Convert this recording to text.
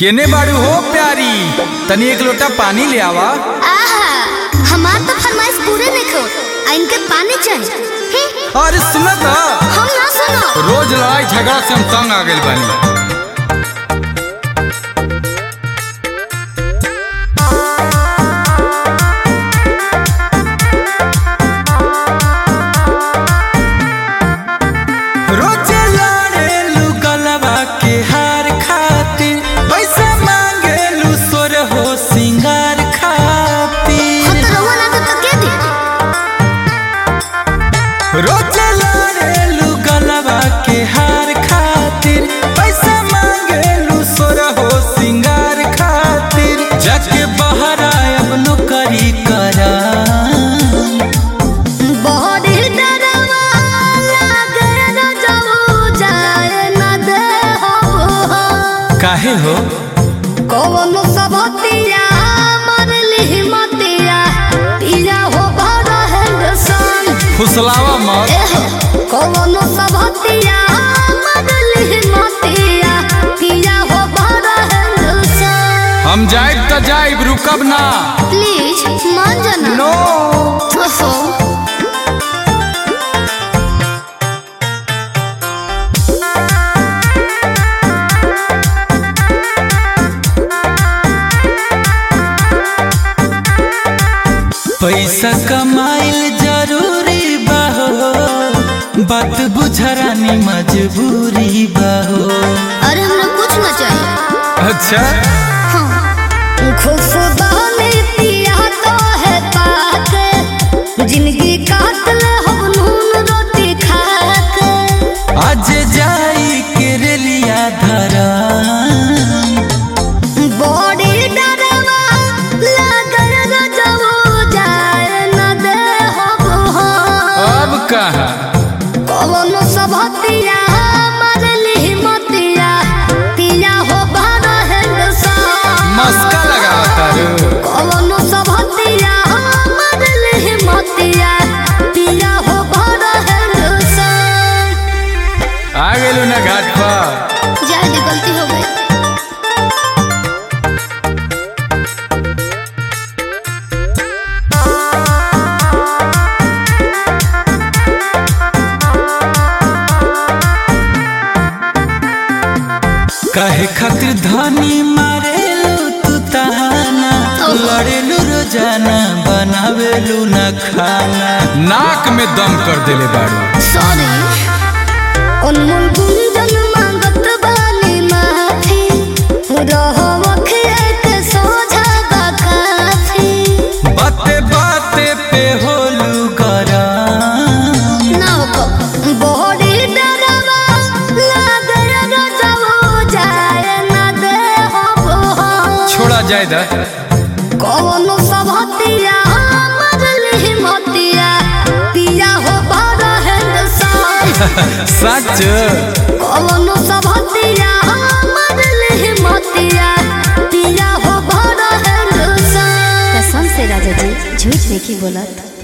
केने बाड़ू हो प्यारी तनी एक लोटा पानी ले आवा आहा हमार तो फरमाइश पूरे देखो आ इनके पानी चाहिए हम्म, अरे सुना था हम ना सुनो रोज लड़ाई झगड़ा से हम तंग आ गए बानी रोज लड़ेलू गलबा के हार खातिर पैसा मांगेलू सोर हो सिंगार हम खातिर तो रहुआ ना तो तके दी रोज लड़ेलू गलबा के हार खातिर पैसा मांगेलू सोर हो सिंगार खातिर जाके बाहर अब नौकरी करा बहुत ही डरवा लागे न जाऊ जाए न दे हो काहे हो कौन सबतिया मरली मतिया पिया हो भरा हैंडसन फुसलावा मत एहो कौन सबतिया मरली मतिया पिया हो भरा हैंडसन हम जाइब त जाइब रुकब ना प्लीज मान जाना नो ओहो पैसा कमाइल जरूरी बा हो बात बुझरानी मजबूरी बा हो अरे हमरा कुछ ना चाहिए अच्छा खुशबानी पिया तो है पाके जिंदगी काट ले हम नून रोटी खाके आज जाई के रेलिया धरा बॉडी डरवा लागल न जाओ जाए न दे हो अब कहा कौन सबतिया मरली मतिया पिया हो भरा हैंडसन मस्का लगा तारू कौन सबतिया मरली मतिया पिया हो भरा हैंडसन आ गेलू ना घाट पर जाए गलती हो गई काहे खातिर धनी मारेलू तू ताना लड़ेलू रोजाना बनावेलू ना खाना नाक में दम कर देले बाड़ू सॉरी अनमोल गुंजन मांगत बानी माफी रहव के सोझा बा काफी बाते बाते पे होलू गरम ना हो बॉडी डरवा लागे न जाओ जाए न दे हो छोड़ा जाए दा कौन सबतिया मरली मतिया पिया हो भरा हैंडसन सच कौन सबतिया मरली मतिया पिया हो भरा हैंडसन कसम से राजा जी झूठ नहीं बोलत